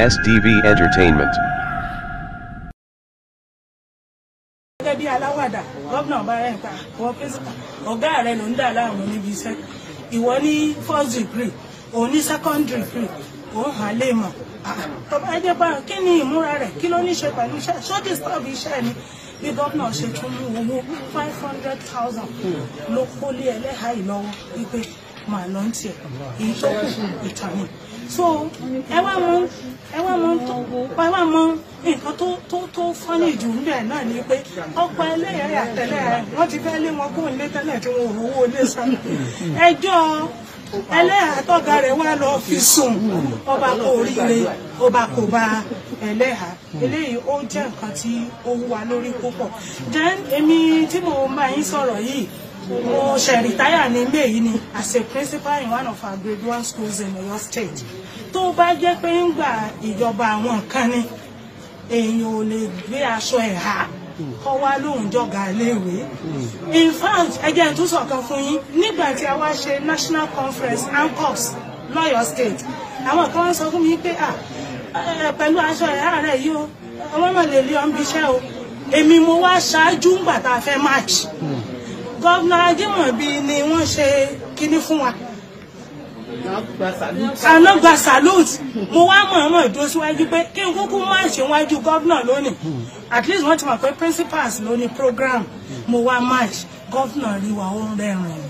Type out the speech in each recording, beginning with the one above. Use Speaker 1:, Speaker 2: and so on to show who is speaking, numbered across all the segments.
Speaker 1: SDV Entertainment.
Speaker 2: gẹ́gẹ́ bí aláwàdà gómìnà bá rẹ̀ ń pa wọ́n pírísítà ọ̀gá rẹ̀ ló ń dà láàmú níbi iṣẹ́ ìwọ ní first degree òun ní second degree òun hàn lè mọ̀ tó bá jẹ́ bá kí ni ìmúra rẹ̀ kí ló ní ṣe pẹ̀lú iṣẹ́ ṣó disturb iṣẹ́ ni bí gómìnà ṣe tún mú owó five hundred thousand ló kólé ẹlẹ́hà yìí lọ́wọ́ wípé màá lọ ń tiẹ̀ èyí tó kù ìtàn ni so ẹ wá mọ ẹ wá mọ tó ẹ wá mọ nǹkan tó tó tó fọ́nì jù níbẹ̀ náà ni pé ọ̀pọ̀ ẹlẹ́yàá àtẹlẹ́ rẹ̀ wọ́n ti fẹ́ lé wọn kó lé tẹ́lẹ̀ tí wọn ò rówó lé san ẹjọ́ ẹlẹ́yà tọ́ga rẹ̀ wá lọ fi sùn ọba kò ríire ọba kò bá ẹlẹ́yà eléyìí ó jẹ́ nǹkan tí ó wúwa lórí púpọ̀ then èmi tí mo bá yín sọ̀rọ̀ yìí mo ṣe rìtáyà ní may yìí ni as a principal in one of our grade one schools in Oyo State tó bá jẹ́ pé ń gbà ìjọba àwọn nǹkan ni èèyàn ò lè gbé aṣọ ẹ̀ ha kọ́ wá lóun jọ̀gá iléèwé in fact ẹjẹ́ tó sọ̀kan fún yín nígbà tí a wá ṣe national conference ancops lọ́yọ̀ state àwọn kan wọ́n sọ fún mi pé ah pẹ̀lú aṣọ ẹ̀ rẹ̀ yìí o ọmọ náà lè lé ọ́n bí iṣẹ́ o èmi mo wá ṣáájú ńgbà tá a fẹ́ march gọ́vnà ajímọ̀bí ni wọ́n ṣe kinní fún wa àná gba salute mo wá mọ̀ọ́mọ̀ ìdó síwájú pé kí n kúkú má ṣe wájú gọ́vnà lónìí at least wọ́n ti mọ̀ pé principals ló ní program mo wá march gọ́vnà rí wa ó ń rẹ́rìn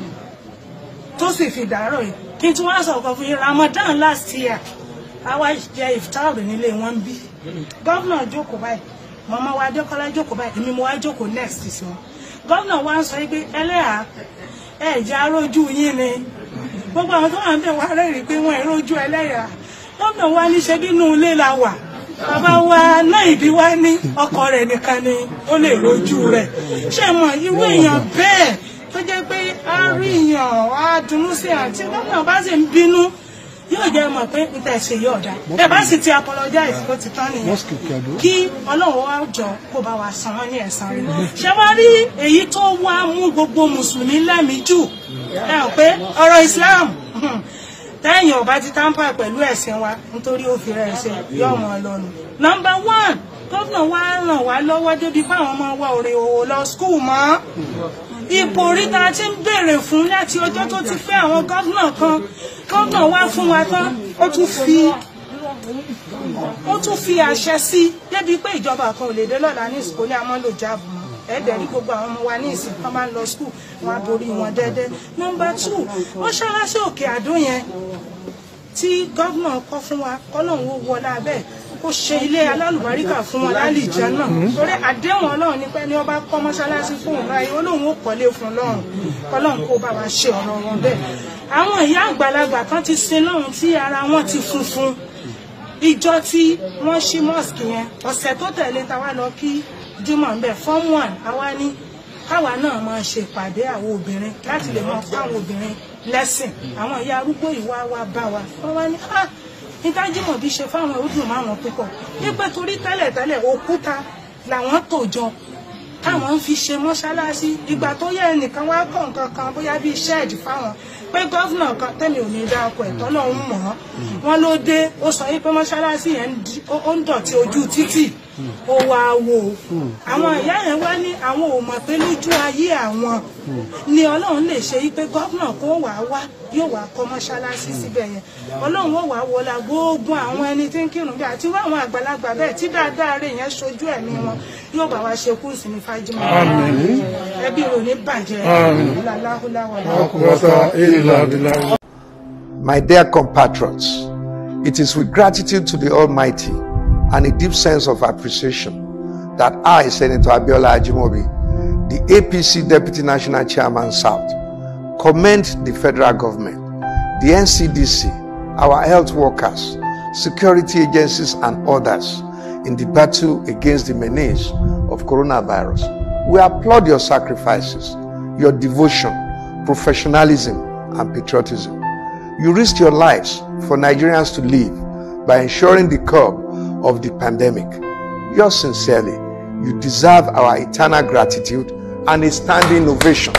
Speaker 2: tó sì fi dàárọ̀ yìí kí n tún wá sọ̀kan fún yín ramadan last year àwa jẹ iftar nílé wọn bí gọ́vnà jókòó báyìí màmá wa adékọ́lá jókòó báyìí èmi mo wá jókòó next sí wọn gọ́vnà wa ń sọ pé ẹlẹ́yà ẹ̀jẹ̀ arójú yín ni gbogbo àwọn tó wà ń bẹ̀ wá rẹ́rìí pé wọ́n ìrójú ẹlẹ́yà gómìnà wa ní ṣe bínú ilé la wà bàbá wa náà ìdí wa ní ọkọ rẹ̀ nìkan ni ó lè rójú rẹ̀ ṣé mọ̀ irú èèyàn bẹ́ẹ̀ tó jẹ́ pé a rí èèyàn á dunnú sí àti gómìnà bá sì ń bínú yóò jẹ́ mọ̀ pé níta ẹ̀sẹ̀ yóò dá ẹ bá sì ti apologize ó ti tán nìyẹn kí ọlọ́run wá jọ kó bá wa san wọ́n ní ẹ̀san rẹ̀ ṣé wá rí èyí tó wá mú gbogbo mùsùlùmí lẹ́mìí jù ẹ hàn pé ọ̀rọ̀ Islam tẹ́yìn ọba ti tampa pẹ̀lú ẹ̀sìn wa nítorí ó fi rẹ̀ ṣe yọ̀ wọ́n lọ́nu. nọmba one gómìnà wa ràn wá lọ́wọ́ débi pé àwọn ọmọ wa ò rè òwò lọ skul mọ́ ipò oríta tí ń béèrè fún láti ọjọ́ tó ti fẹ́ àwọn gómìnà kan gómìnà wá fún wa tán ó tún fi ó tún fi àṣẹ sí débi pé ìjọba kan ò lè dé lọ́la ní ìsìnkú ní amọ́lò jáàbù mọ́ ẹ̀ẹ́dẹ̀ rí gbogbo àwọn ọmọ wa ní ìsìn kan máa ń lọ skul wọn á borí wọn dẹ́dẹ́ nọmba two mọ́ṣáláṣí òkè àdó yẹn tí gómìnà kọ́ fún wa kọ́lọ́hún ó wọlé abẹ́ kó ṣe ilé alálùbáríkà fún wọn lálìjẹ náà torí àdéhùn ọlọ́run ní pé ní ọba kọ́ mọ́ṣáláṣí fún òun láyé olóhùn ó kọ́lé fún lọ́run kọ́lọ́hún kó bá wa ṣe ọ̀rọ̀ wọn bẹ́ẹ̀ àwọn ìyá àgbàlagbà kan ti sin lọ́run tí ara wọn ti funfun ìjọ tí wọ́n ṣí mosque yẹn ọ̀sẹ̀ tó tẹ̀lé ta wá lọ kí jimoh ń bẹ̀ form one àwa ní káwa náà máa ṣe ìpàdé àwọn obìnrin láti lè máa kọ́ àwọn obìnrin lẹ́sìn àwọn ìyá arúgbó ìwà wa bá wa wọ́n wá ní ah nígbà jimoh bí ṣe fáwọn ọdún márùn púpọ̀ wípé torí tẹ́lẹ̀tẹ́lẹ̀ òkúta làwọn tò jọ táwọn fi ṣe mọ́ṣáláṣí ìgbà tó yẹ ẹnìkan wá kọ̀ nǹkan kan bóyá bíi ṣẹ́ẹ̀dì fáwọn pé gọ́fìnà kan tẹ́mi ò ní dá ọkọ̀ ẹ̀tọ́ náà ń mọ̀ ọ́ wọn ló dé ó sọ wípé mọ́ṣáláṣí yẹn ó ń dọ̀tí ojú títì ó wá wò ó àwọn ìyá yẹn wá ní àwọn ò mọ̀ pé lójú ayé àwọn ni ọlọ́run lè ṣe wípé gọ́fìnà kó wà wá yóò wá kọ́ mọ́ṣáláṣí síbẹ̀ yẹn ọlọ́run ó wà wọlá gbogbo àwọn ẹni tí ń kírun bí àti wá àwọn àgbàlagbà bẹ́ẹ̀ tí dáadáa rẹ̀ yẹn ṣojú ẹ̀mí wọn yóò bá wa ṣe kú ìsinmi fájímọ̀ ẹbí rò ní bàjẹ́
Speaker 3: My dear compatriots, it is with gratitude to the Almighty and a deep sense of appreciation that I, Senator Abiola Ajimobi, the APC Deputy National Chairman South, commend the federal government, the NCDC, our health workers, security agencies, and others in the battle against the menace of coronavirus. We applaud your sacrifices, your devotion, professionalism, and patriotism. You risked your lives for Nigerians to live by ensuring the curb of the pandemic. Yours sincerely, you deserve our eternal gratitude and a standing ovation.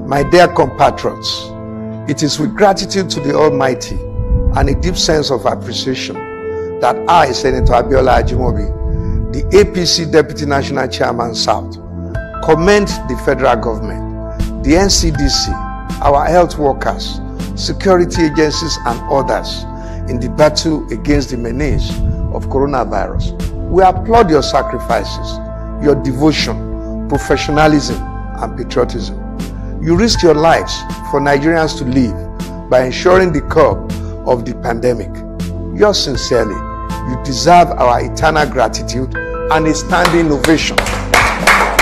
Speaker 3: My dear compatriots, it is with gratitude to the Almighty and a deep sense of appreciation that I, Senator Abiola Ajimobi, the APC Deputy National Chairman South, commend the federal government, the NCDC, our health workers, security agencies, and others in the battle against the menace of coronavirus. We applaud your sacrifices, your devotion, professionalism, and patriotism. You risked your lives for Nigerians to live by ensuring the curb of the pandemic. Yours sincerely, you deserve our eternal gratitude and a standing ovation.